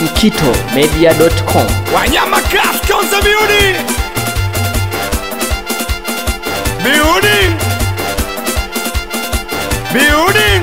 mkitomedia.com. Wanyama Craft Konza Beauty Beauty Beauty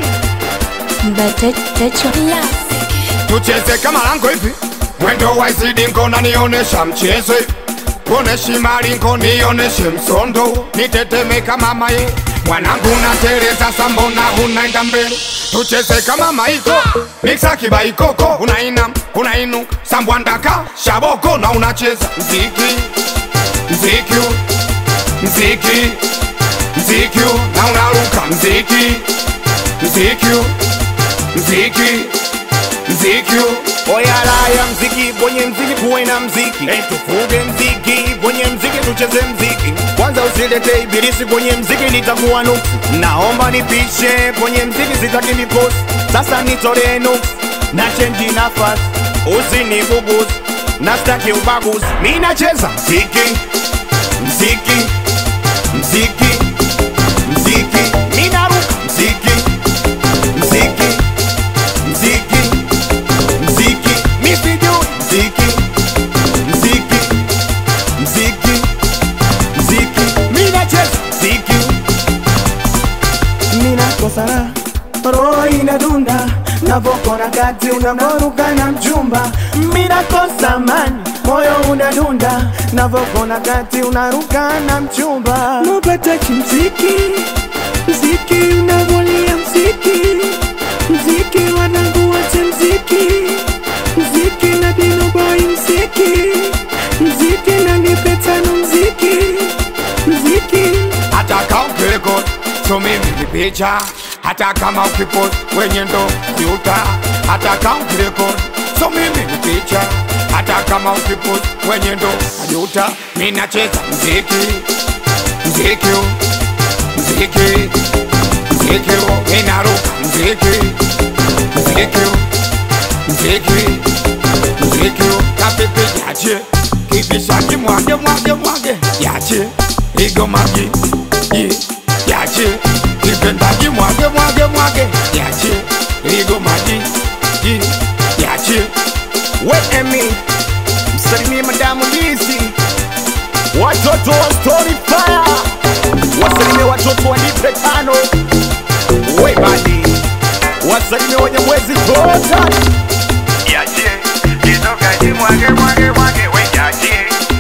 Tucheze kama lango hivi Mwendo wa izidi nko na nionesha mchezo hivi Kuoneshi maringo nioneshe msondo Niteteme kama maye Mwanangu nateleza sambona unaenda mbele Tucheze kama maiko Mixa kibaikoko Unaina, unainu Sambwandaka, shaboko na unacheza Mziki, mziki Mziki, mziki Na unaruka mziki Mziki, mziki Mziki Oyalaya mziki kwenye mziki kuwe na mziki hey, tufuge mziki kwenye mziki tucheze mziki kwanza usilete ibilisi kwenye mziki nitakuwa nuksi naomba nipishe kwenye mziki sitaki mikosi sasa nitolee nuksi na chenji nafasi usinibuguzi na staki ubaguzi mi nacheza mziki mziki mziki mziki mi naruka mziki mziki mziki mziki misijui mziki mziki mziki mziki minacheza mziki ninakosana roho inadunda navokona kati unavoruka na mjumba minakosa mani moyo unadunda navokona kati unaruka na mchumba nopata chimziki mziki unavolia mziki mziki wanangu wache mziki mziki na dinoboi mziki mziki na nipetano mziki mziki hata kama ukirekod so mimi ni picha hata kama ukipost kwenye ndo ziuta hata kama ukirekod so mimi ni picha hata kama ukipost kwenye ndo ajuta mi nacheza mziki mziki mziki mziki inaruka mziki mziki mziki mziki kapepe yache kibishaki mwage mwage mwage yache igomagi ye yache kipendagi mwage mwage mwage yache igomagi ye yache weemi msalimie madamu lizi watoto wa story fire wasalimie watoto wa nipe tano webadi wasalimie wenye mwezi tota yache itokaji mwage mwage mwage we yache